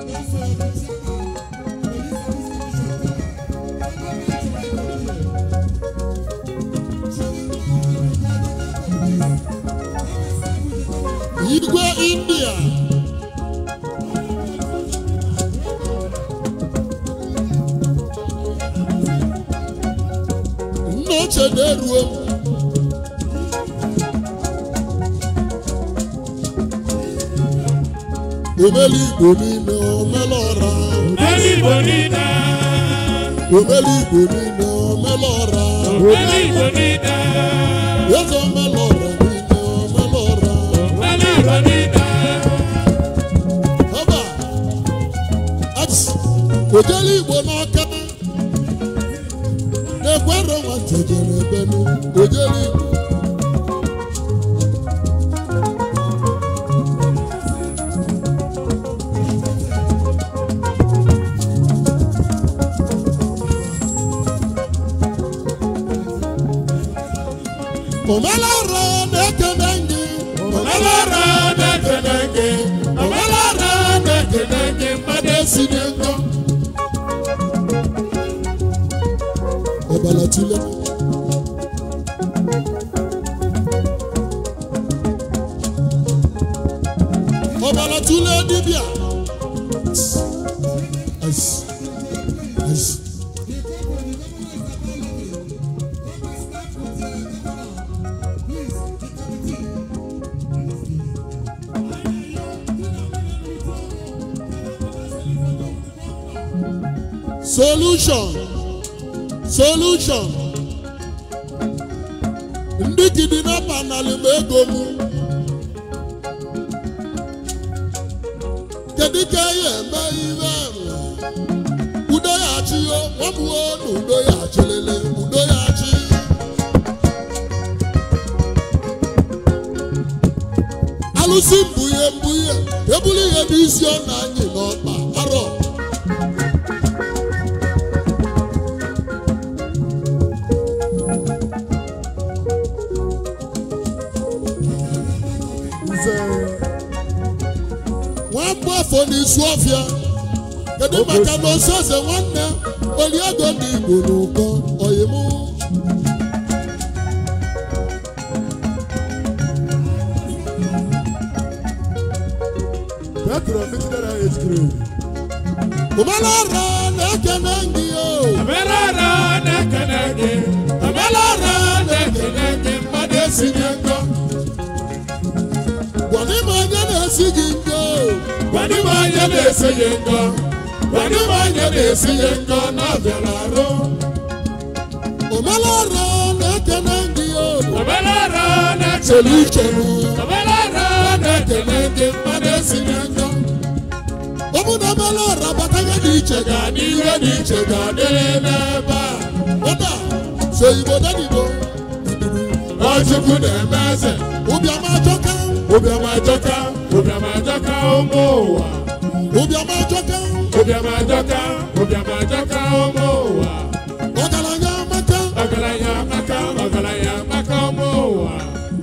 igwe india nna ochie na-eruo omeli igbo niile omelọra Eligbo niile, omeli igbo niile omelọra Eligbo niile, eze omelọra niile omelọra Eligbo niile, Ọba, ats, ojele igbo n'aka na-ekwere nwa jejere ebenu ojele igbo omelara na-ekene gị Omelara na-ekele gị, Omelara na-ekele gị, mmadụ esi si dị nkọ ọbara tule ọbara tule dibịa Ice. Ice. solution solution ndị kidnapa nalị m ego m kedu ka ya eme ihe ahụ udo ya achị yo nwamụo na udo ya achịlịlị udo ya achị alụsị mbunye mbunye ebuli ihe n'isi ọ na anyị n'ọkpa arọ nwamba afọ n'isu ọfịa kedu maka na oseose nwanne oliego ndị igbo n'ụkọ oyimụ Petro Fitidara Age Grade. ụmalara na-ekene gị o Omelara na-ekele gị, Omelara na-ekele gị, mmadụ esi n'ego. gwana m onye na-esi gị ngo Gwadị m onye na-esi gị ngo, gwadị m onye na-esi gị ngo na ọ bịara arụ. ụmalara na-ekene gị o Omelara chelu na-ekele gị, ichelu Omelara na-ekele gị, mmadụ esi n'ego. ọ bụ na ụmalara bataga dị iche ga Ga n'ihe dị iche ga-adịrị n'ebe a. ụda so igbo dadibo Nwachukwu na-eme eze, ụbịam ajọka ụbịam ajọka, ụbịam ajọka ụmụ ụwa. ụbịam ajọka Ụbịam ajọka, ụbịam ajọka ụmụ ụwa. ọgaranya amaka Ọgaranya amaka, ọgaranya amaka ụmụ ụwa.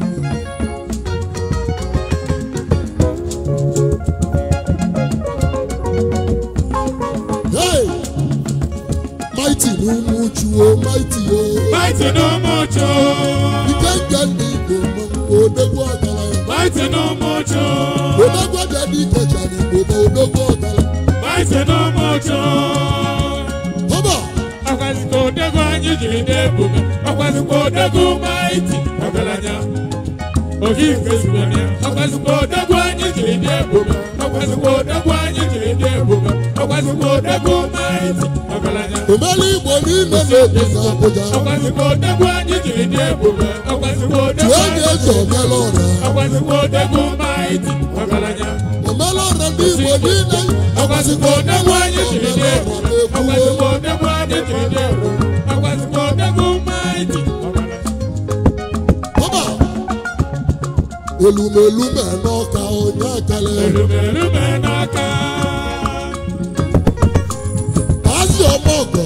hey mighty n'ụmụ chuo mighty o Maịtị n'ụmụ uchu, ike nke ndị igbo mmanwụ odogwu ọgaranya maịtị n'ụmụ uchu, odogwu bịa dị ike chara igbo ma odogwu ọgaranya maịtị n'ụmụ uchu. ọba Ọkwazikwa odego anyị jiri na-ebuga, ọkwazikwa odego maịtị ọgaranya. Ohi nke zubere ya, ọkwazikwa odego anyị jiri na-ebuga, ọkwazikwa odego anyị jiri na-ebuga, ọkwazikwa odego maịtị ọgaranya. omeli igbo niile na-ebi na abụja Ọkwazikwa odego anyị jiri na-ebuga, ọkwazikwa odego tụọ anyị ga eze omela ọra ọkwazikwa odego maịtị ọgaranya. omela ọra ndị igbo niile Ọkwazikwa odego anyị jiri na-ebu, ọkwazikwa odego anyị jiri na-ebu, ọkwazikwa odego maịtị ọgaranya. ọba elumelu mee n'ọka onye akala Elumelume n'aka, azị ọma ọgọ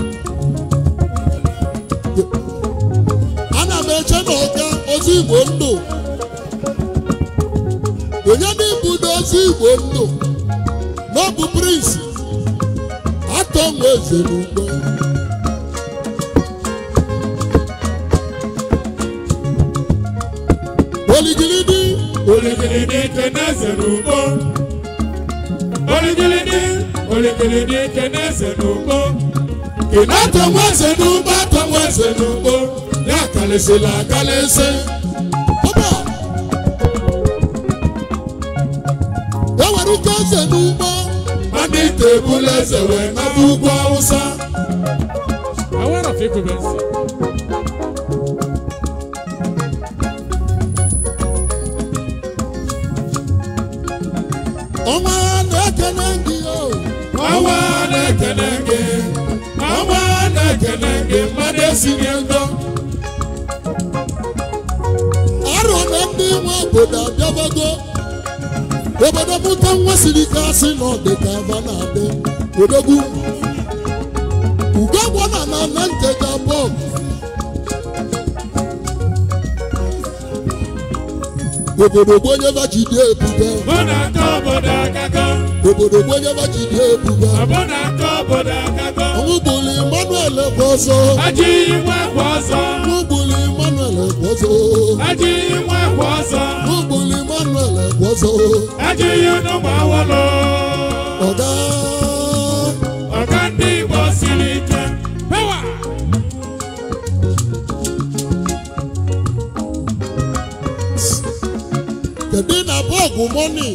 ana m eche na ọga ozi igbo ndụ onye n'ịbụ n'ozi igbo ndụ n'ọbụ prince atọ nwa eze n'ugbo oligilidi Oligilidi keneze n'ugbo. Oligilidi, oligilidi keneze n'ugbo. atọ nwa eze n'ugbo atọ nwa eze n'ugbo ya kalịsịla akalịsị ọba e nwere ike eze n'ugbo Mmadụ ite ebula eze wee naba ugwu Awụsa. Awara fikubensi. ọnwa na-ekene gị o Ọnwa na-ekene gị. Ọnwa na-ekene gị. Mmadụ esinye ndo. arọ na ndị nwe obodo abịabago obodo mụta nwa siri ike asị na ọ dị ka aba na-adị odogwu ugogbo na na na nteja bọb obodo gbonyeba jide ebuga Mụ na-aka obodo akago. obodo gbonyeba jide ebuga Mụ na-aka obodo akago. ọnwụgbuli emmanuel ekwozo Ajị nwa kwa ọzọ. ọnwụgbuli emmanuel ekwozo Ajị nwa kwa ọzọ. ọnwụgbuli emmanuel ekwozo Ajị unu ma awọlọ. ọga Ọga ndị Igbo siri ike. Power! kedu na bọọgụ mọni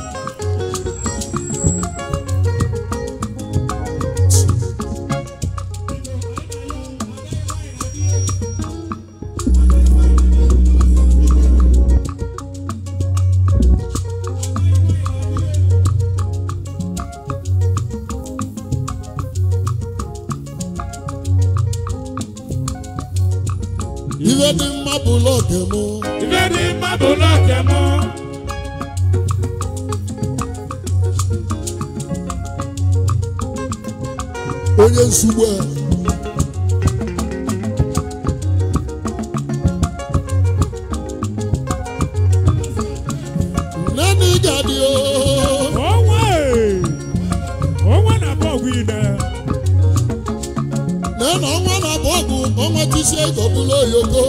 ihe dị mma bụ lọke mụ Ife dị mma bụ lọke mụ. onye nsugbu a nani ga-adị o Onwe! Onwe na-abụ ọgwụ ine. na na ọnwa na bọọgụ ọnwa tisi ego bụrụ oyoko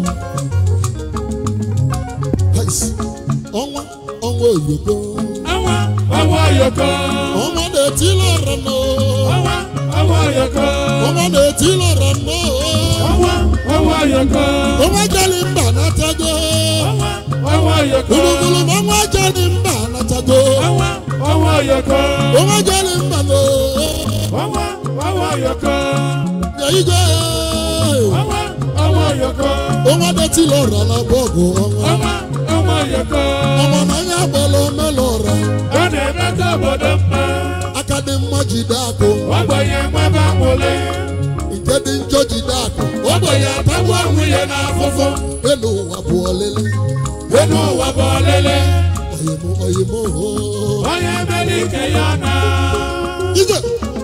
Hais, ọnwa ọnwa oyoko Ọnwa, ọnwa oyoko. ọnwa na-etili ọra nọ Ọnwa, ọnwa oyoko. ọnwa na-etili ọra nọ Ọnwa, ọnwa oyoko. ọnwa jeli mba natago Ọnwa, ọnwa oyoko. gburugburu ma ọnwa jeli mba natago Ọnwa, ọnwa oyoko. ọnwa jeli mba nọ Ọnwa, ọnwa oyoko. ya igwe Ọnwa, ọnwa oyoko. ọnwa na-etili ọra na bọọgụ ọnwa Ọnwa, ọnwa oyoko. ọnwa na anya agbala omela ọra Ọ na-emeta obodo mma. aka dị mma jide akụ Ogbenye nwebe amụle. nke dị njọ jide akụ Ogbenye atagbu nwunye n'afụfụ. elu ụwa bụ ọlịlị Elu ụwa bụ ọlịlị. oyimo oyimo hoo Onye mere ike ya na. ije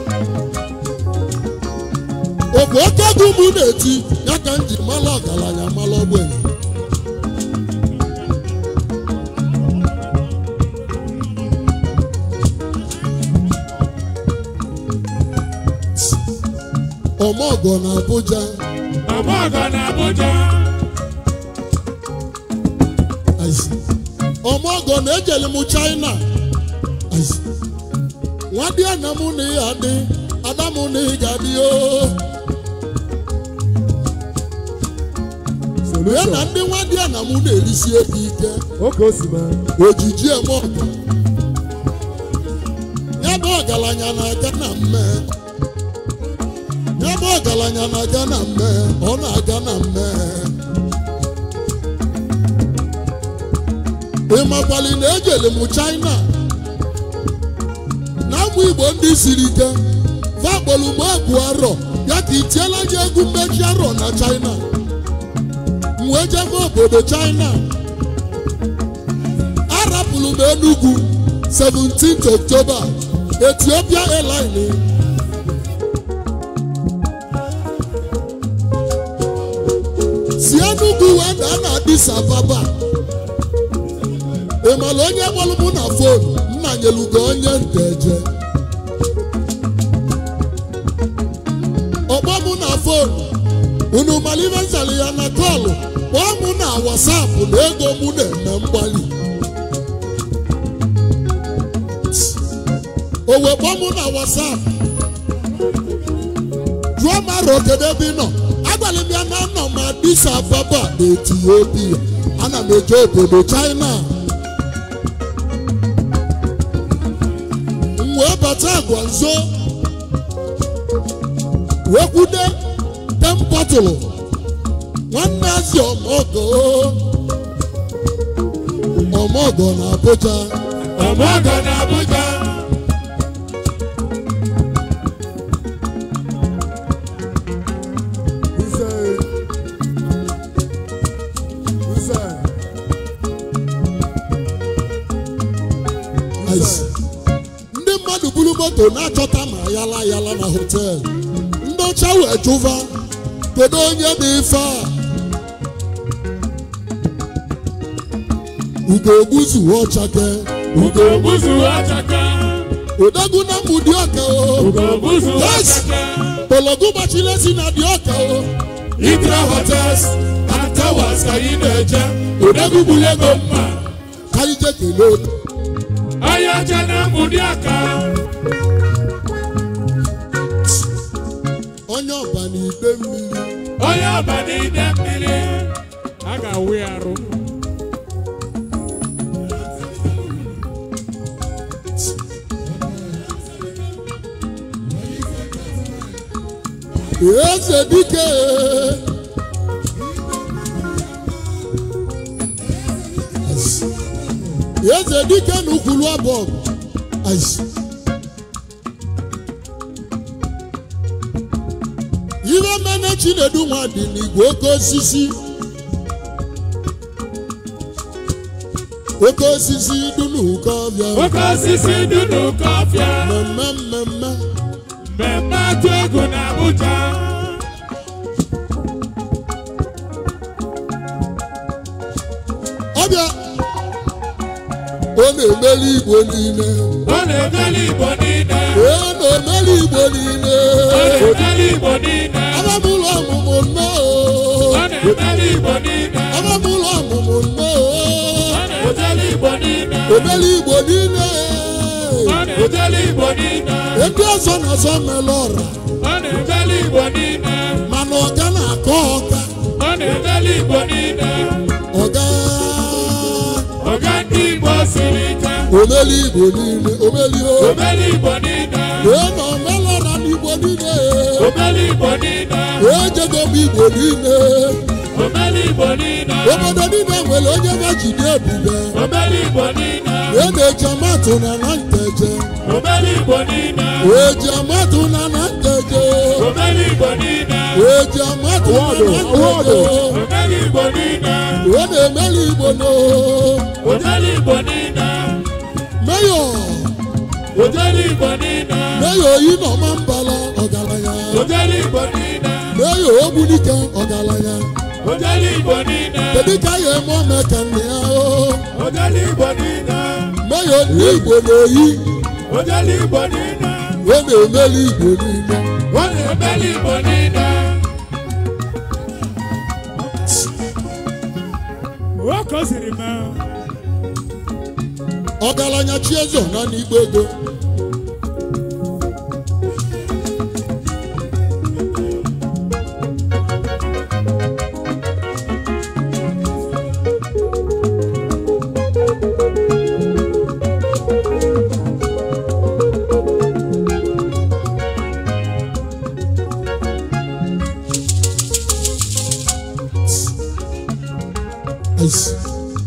okwu oke egwu mụ na-eti ya ka m ji mala ọgaranya mala ogbenye ọmọgọ na Abuja Ọmọgọ na Abuja. Aisi. ọmọgọ na-ejeli m China Aisi. nwadị ana mụ na ya adị ada mụ na ị ga-adị o ya na ndị nwadị ana mụ na-erisi ebe ike Oke osima. ojiji eme ọgụ ya bụ ọgaranya na-aga na mme ya bụ ọgaranya na-aga na mme ọ na-aga na mme ịmakwali na ejele m china na ụmụ igbo ndị siri ike vakpọrọ m egwu arọ ya ka itiela gị egwu mmechi arọ na china m wee jebe obodo china arapụrụ m Enugu 17th October Ethiopia Airline si Enugu wee daa na Addis Ababa ị mara onye kpọrọ mụ na fon nna nyelugo onye nteje ọgbọ mụ na fonu unu malive nzali ya na kọlụ kpọọ mụ na wasapụ na ego mụ na-eme mgbali o wee kpọọ mụ na wasapụ jụọ m arọ kedu ebe ị nọ agwara m ya na nọ m Addis Ababa na Etiopia ana m eje obodo China m wee bata agwa nzo wee kwude tempọtụlụ nwanne azi ọmọgọ ọmọgọ na Abuja ọmọgọ na Abuja Who said? Who said? Who Ice. said? ndị mmadụ buru moto na-achọta ma yala yala na họteelụ ndị ọcha wee jụva kedu onye bụ ife a ugogbuzu ọchake ugogbuzu ọchaka odogwu na mgbudi ọka o ugogbuzu Yes. ọchaka pologu gbachile si na dị ọka o Idra hotels and towers ka anyị na-eje odegwu gburu ego mma ka anyị je kelee onye ọcha na mgbudi aka onye ọba na ide mmiri onye ọba n'ide mmiri a ga-awụ ya arụ eze dike eze dike na ukwulu abụọ ihe mene chinedu nwa dị n'igwe oke osisi oke osisi dị n'ụkọ ọbịa oke osisi dị n'ụkọ ọfịa mmemme mmemme mmemme atụ egwu na Abuja ọbịa ọ na-emeli igbo niile ọ na-emeli Igbo niile ọ na-emeli igbo niile ọ na-emeli Igbo niile abamụlọ ọmụmụ nnọọ ọ na-emeli Igbo niile abamụlọ ọmụmụ nnọọ ọ na-emeli Igbo niile omeli igbo niile ọ na-emeli Igbo niile ndị ọzọ na-azọ mele ọra ọ na-emeli Igbo niile mana ọga na-akọ ọga ọ na-emeli Igbo niile ọga ọga ndị Igbo siri ike omeli igbo niile omeli o omeli Igbo niile wee na omele ọra n'igbo niile omeli Igbo niile wee jego m igbo niile omeli Igbo niile obodo niile nwere onye majide ebube omeli Igbo niile wee na-eji amatụ na na nteje omeli Igbo niile wee ji amatụ na na nteje omeli Igbo niile wee ji amatụ na na nteje omeli Igbo niile wee na-emeli igbo no omeli Igbo niile meyọ omeli Igbo niile meyọ oyi na ọma mbala ọgaranya omeli Igbo niile meyọ ogbunike ọgaranya omeli Igbo niile kedu ka ya eme ome ka nne ya o omeli Igbo niile meyọ ndị igbo na-eyi omeli Igbo niile wee na-emeli igbo niile omeli Igbo niile nwoke o siri mee ọgaranya chi eze na n'igbo ego Ice.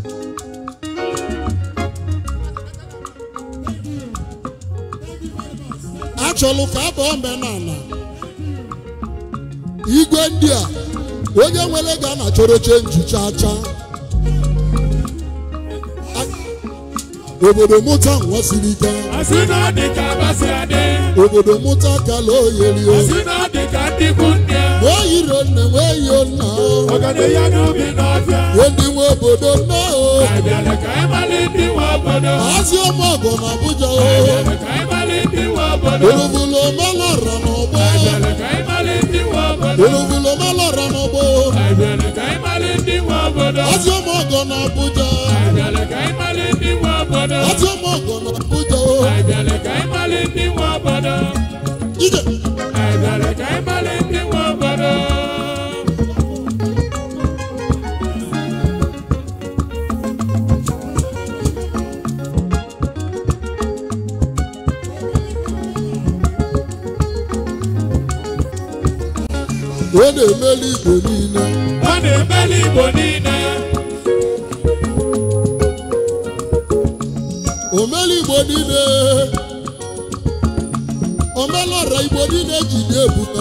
achọlụ ka abụ omenala igwe ndị a onye nwere ga na chọrọ chenji chaa chaa A- obodo mụta nwa siri ike asị na ọ dị ka abasị adị obodo mụta kala oyeri o Osi na ọ dị ka ndị ikwu nne ya. wee yiri nne wee yio nna o Ọganiya n'ubi n'ọfịa. ndị nwe obodo nne o Anyị bịara ka anyị mara ndị nwe obodo. azị ọmọgọ na Abuja o Anyị bịara ka anyị mara ndị nwe obodo. olubulu omelọra n'ọgbọ Anyị bịara ka anyị mara ndị nwe obodo. olubulu omelọra n'ọgbọ Anyị bịara ka anyị mara ndị nwe obodo. azị ọmọgọ na Abuja Anyị bịara ka anyị mara ndị nwe obodo. azị ọmọgọ na Abuja o Anyị bịara ka anyị mara ndị nwe obodo. ije Anyị bịara ka anyị mara ndị nwe obodo. ọ na-emeli Igbo niile Ọ na-emeli Igbo niile. omeli Igbo niile omelọra Igbo niile ji dị ebube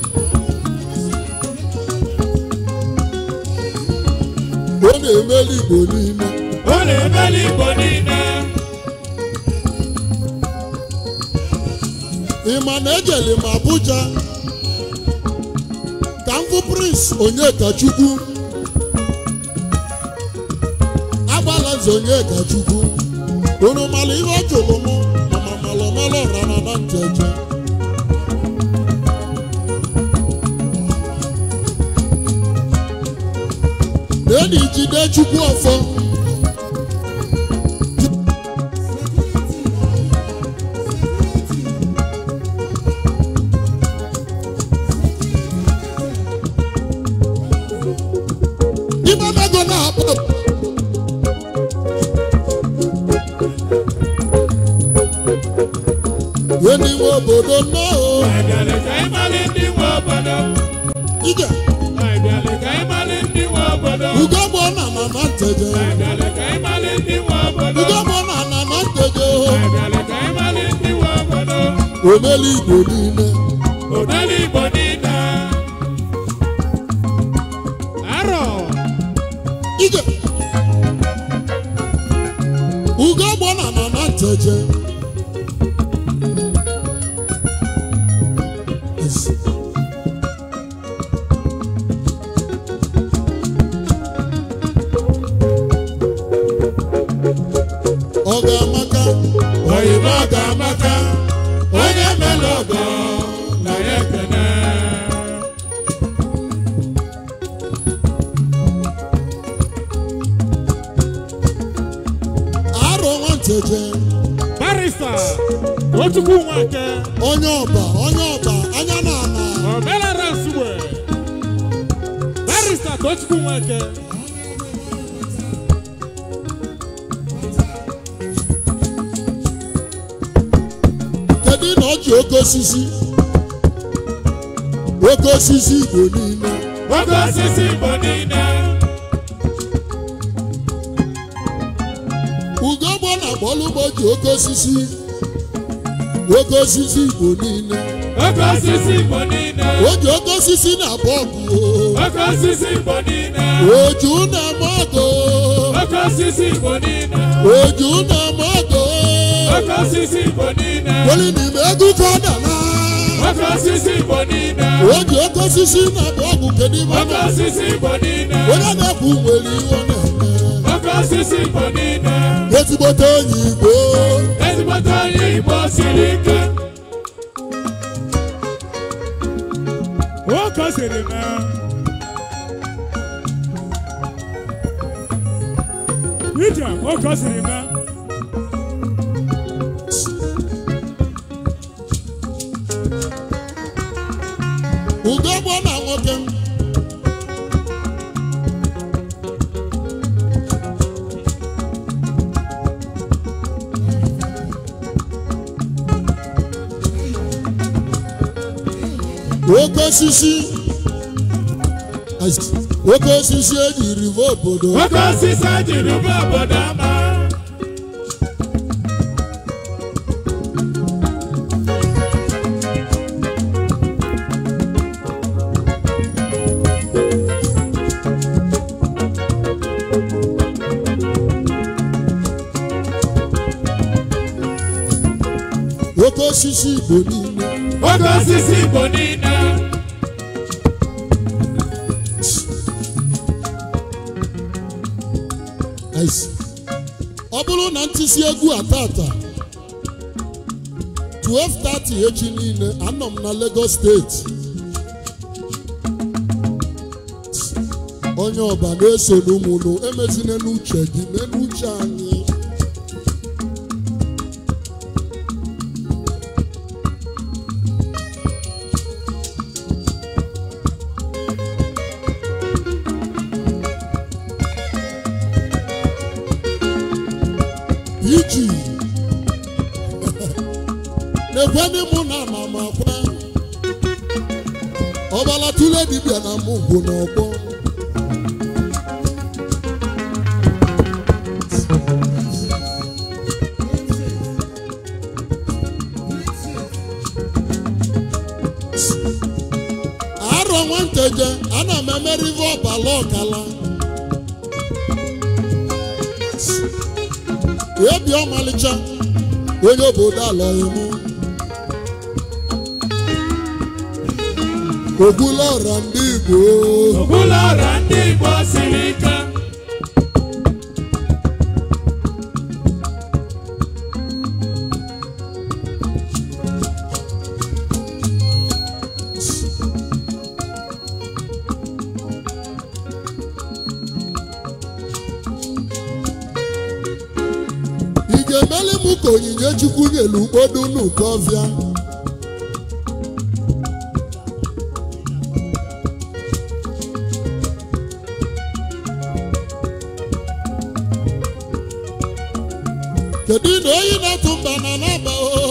ọ na-emeli Igbo niile Ọ na-emeli Igbo niile. ị ma na ejeli m Abuja ka m fụ Prince Onyekachukwu agbala nze Onyekachukwu unu mara ihe ọ jụrụ m mama malọmalọra na na ncheche na-eni jide Chukwu ọfọ ibe mego na-akpọ enyi nwe obodo nnọọ Anyị bịara ka anyị mara ndị nwe obodo. ije Anyị bịara ka anyị mara ndị nwe obodo. ugogbo na na na nteje Anyị bịara ka anyị mara ndị nwe obodo. ugogbo na na na nteje Anyị bịara ka anyị mara ndị nwe obodo. omeli igbo niile Omeli Igbo niile. Arọ. ije ugogbo na na na nteje Yes. ọ ga-amaka Oyibo ga-amaka. Onye mere ọgọ na ya ekene. arọ nwanteje Barista Tochukwu Nwake. onye ọba onye ọba anya na ana Omelara Nsugbe. Barista Tochukwu Nwake. kedu na ọ ji oke osisi oke osisi igbo niile Oke osisi Igbo niile. ugogbo na agbalụgbo ji oke osisi oke osisi igbo niile Oke osisi Igbo niile. o ji oke osisi na bọọgụ Oke osisi Igbo niile. oju na-eme ọgụ Oke osisi Igbo niile. oju na-eme ọgụ Oke osisi Igbo niile. weli n'ime egwu ka ọ dara Oke osisi Igbo niile. o ji oke osisi na bọọgụ kedu ime ọ Oke na- osisi Igbo niile. onye na-ekwu nwere ihe ọ na-eme Oke osisi Igbo niile. ezigbote onye igbo Ezigbote onye Igbo siri ike. Nwoke o siri mee. Ije nwoke o siri mee. ugogbo na nwoke m oke osisi oke osisi ejiri bụ obodo Oke osisi ejiri bụ obodo ama. oke osisi igbo niile oke osisi igbo niile Aịsị. ọ bụrụ na ntịsi egwu a tata 12:30 echi niile anọ m na Lagos steeti onye ọba na-eso n'ụmụnụ emezina n'uche gị mee n'uche anyị iji na-ekweni mụ na ama m akwa ọbala tụle dibịa na mụ bụ n'ọgbọ arọ nwanteje ana m emerive ọbala ọkala ebi ọmalịcha onye obodo alọghị mụ ogbula ọra ndị igbo ụlọ ọrụ ndị igbo siri ike ị ga-emeli m ka onyinye chukwu nyelu ukpodu n'ụkọ ọfịa kedu na oyi na-atụ mba na naba o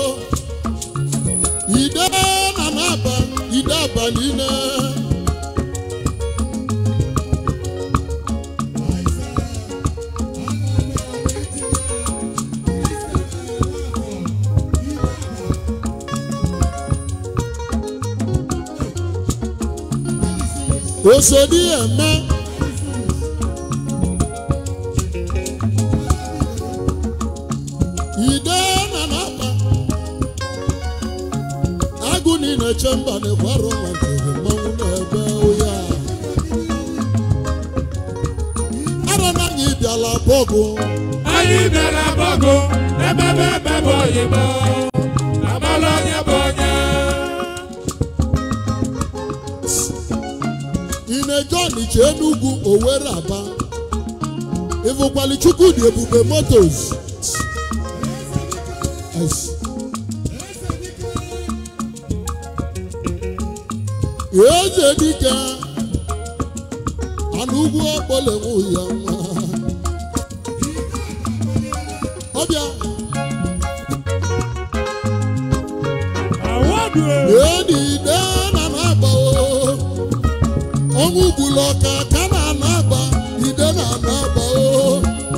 ide na naba ide aba niile osodi eme ide na naba agụ niile che mba na-ekwarụ nwantere mmanwụ na-ebe oya arọ na anyị bịala bọgụ anyị bịara gbọgụ emebe emebe oyibo amala onye bụ onye ine john che enugwu owere aba ịfụkwali chukwu dị ebube motos Ice. eze dike anụ ugwu ọkpọlenwu ya nwa ọbịa awadu edi ide na na-agba o ọnwụ gburu ọka ka na ana-agba ide na ana-agba o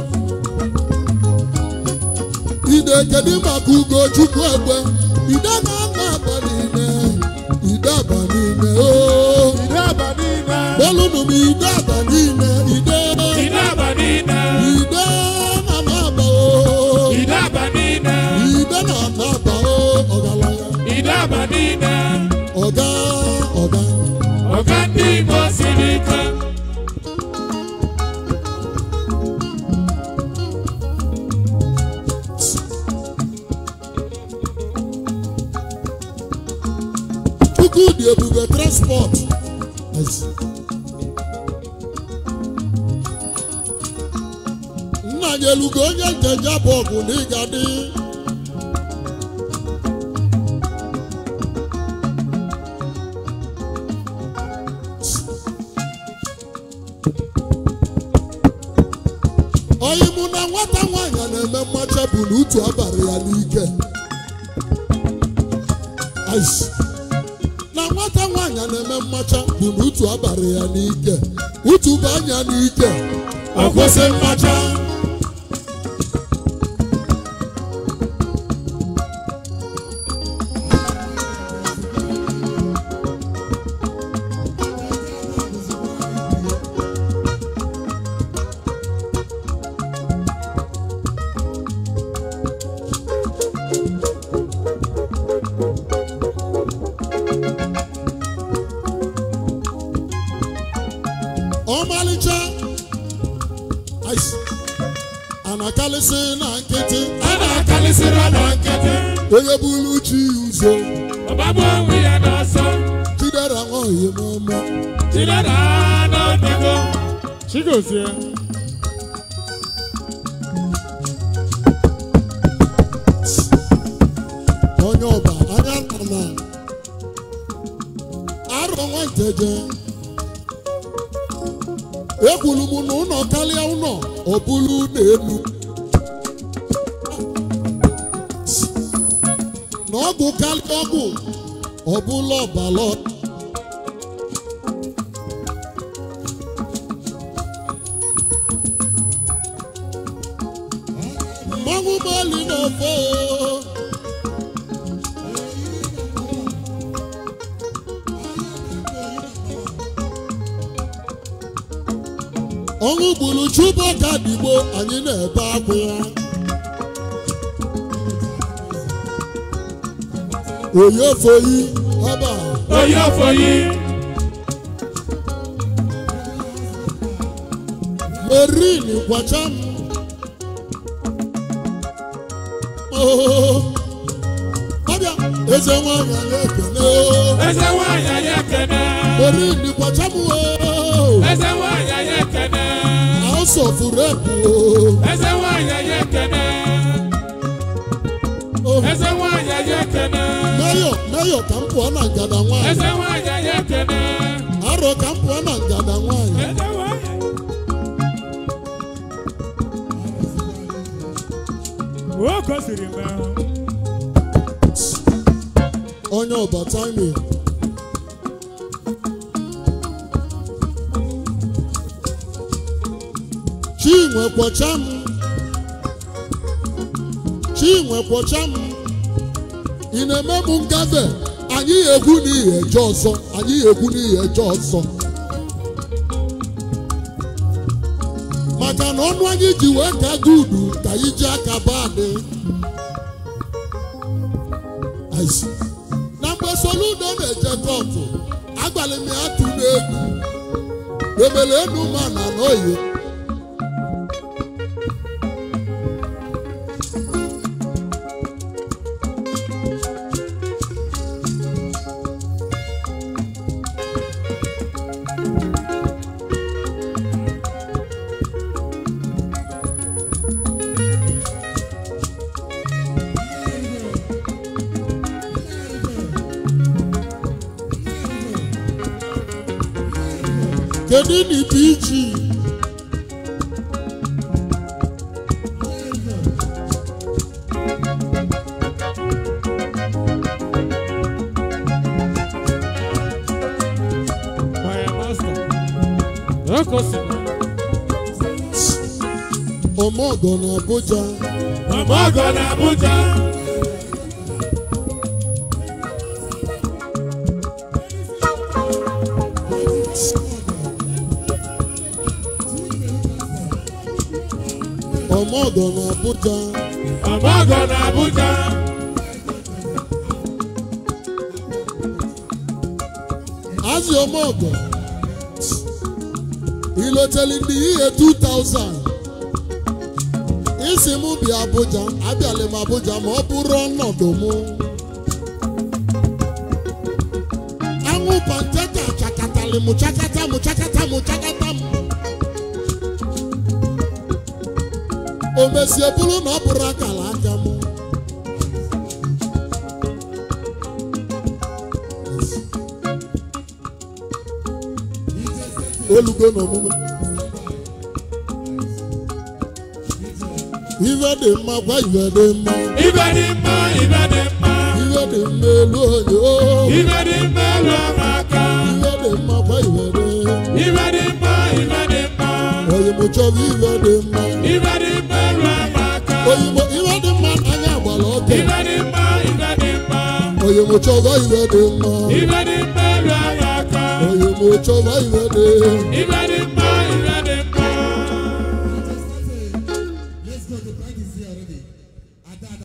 ide kedu maka ugo chukwu egbe ide na ana-agba niile ide aba niile o ide aba niile belụnụ m ide aba niile ide ide aba niile ide na ana-agba o ide aba niile ide na ana-agba o ọgaranya ide aba niile ọga ọga ọga ndị igbo siri ike Chukwu dị ebube transport nna nyelugo onye njenje bụ ọgụ na ịga dị oyi mụ na nwata nwaanyị a na-eme mmacha bụ na utu abalị ya n'ike Ice. na nwata nwaanyị a na-eme mmacha bụ na utu abalị ya n'ike utu bụ anya n'ike ọ kwụsị mmacha ọmalịcha Ice. anakalịsị na nkịtị a na-akalịsịrị na nkịtị onye bụrụ chi ụzọ ọgbagbu onwe ya n'ọsọ chidera nwaohie n'ọma jidere n'ọdịgo chigozie onye ọba anya nna arọ nwanteje ekwuru m na ụlọ karịa ụlọ ọ bụrụ n'elu na ọgwụ karịa ọgwụ ọ bụla ọbala mmanwụ mali na-efe ọnwụ gburu chubaka digbo anyị na-ebe akwa ya oyefoyi ọba onye ofoyi merin kwacha m Oh, ọbịa eze nwanyị anyị ekene eze nwanyị anyị ekene merin kwacha m o eze nwanyị anyị ekene house of rep o eze nwanyị anyị ekene eze nwanyị anyị ekene meyọ meyọ ka m pụọ na ngada nwanyị eze nwanyị anyị ekene arọ ka m pụọ na ngada nwanyị eze nwanyị o gosiri m onye ọbata ime chinwe kwọcha m chinwe kwọcha m ị na-eme m ngafe anyị egwu n'ihi eje ọzọ anyị egwu n'ihi eje ọzọ maka na ọnụ anyị ji wee ka gudu ka anyị ji aka baadị Aịsị. na mgbe soludo na-eje kọtụ agbalị m ya tụ n'egwu emele enu ma na n'oyi kedu na ibe iji my master o gosiri ọmọgọ na abuja ọmọgọ na abuja ọmọgọ na abuja ọmọgọ na abuja azị ọmọgọ iloteli ndị ihe 2000 isi m bịa abuja abịala m abuja ma ọ bụrụ ọnọdụ mụ anwụ panteta chakatali mụ chakata mụ chakata mụ chakata m o mesie bụrụ na ọ bụrụ akara aka m olugo n'omume ife dị mma gwa ife dị mma ibe dị mma ibe dị mma ife dị mma elu onye o ibe dị mma elu ọma aka ife dị mma gwa ife dị ibe dị mma ibe dị mma oyimo chọrọ ife dị mma ibe dị mma elu ọma aka oyimo ife dị mma anya agbara ọkụ ibe dị mma ibe dị mma oyimo chọrọ ife dị mma ibe dị mma elu ọma aka oyimo chọrọ ife dị ibe dị mma